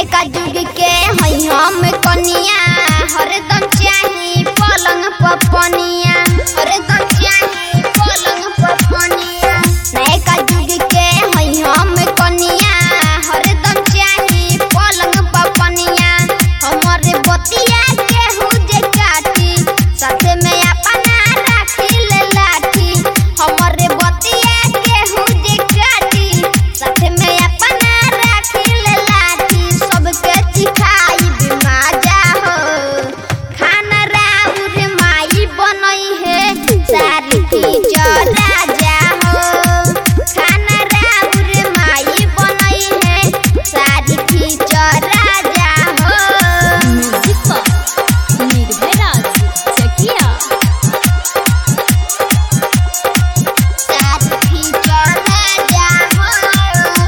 नैका जुग के हई हम कनिया हरदम चाही पलंग पपनिया हरदम चाही पलंग पपनिया नैका जुग के हई हम कनिया हरदम चाही पलंग पपनिया हमरे बतिया के हुजे काटी साथे में अपना राखी ले लाठी हमरे बतिया के हुजे काटी साथे में अपना राखी ले लाठी सबके सिखाई बिमाजा हो खाना राउर माई बनई है सारी टीचर राजा हो खाना राउर माई बनई है सारी टीचर राजा हो म्यूजिक पर निर्भय राज चकिया साथी चल जा हो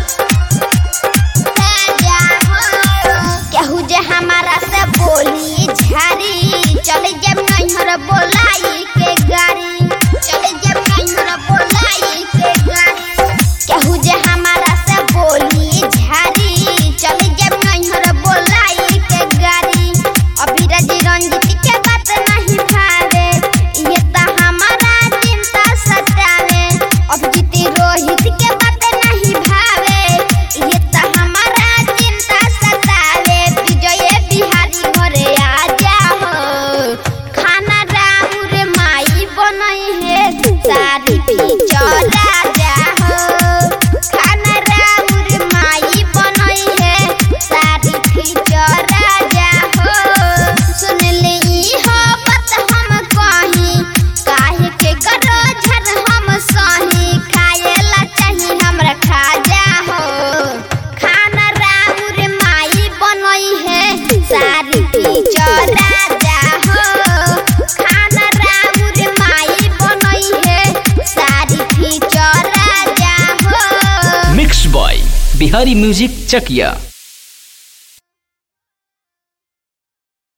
जा हो केहू जे हमारा से बोली झारी चल जब नैहर बोलाई के गाड़ी चल जब नैहर बोलाई के गाड़ी केहू जे हमारा से बोली झारी चल जब नैहर बोलाई के गाड़ी अभिराज रंजित के बात नहीं भावे ये ता हमारा चिंता सतावे अभिजीत रोहित के बात नहीं भावे ये ता हमारा चिंता सतावे विजय बिहारी घरे आ जाओ खाना राउर माई बनई है सारी टीचर राजा हो खाना राउर माई बनई है सारी टीचर राजा हो सुन ले ई हो बात हम कही काहे के करो झर हम सही खाएला चाही हमरा खाजा हो खाना राउर माई बनई है सारी टीचर राजा हो खाना राउर माई बनई है सारी टीचर राजा हो mix by Bihari music Chakiya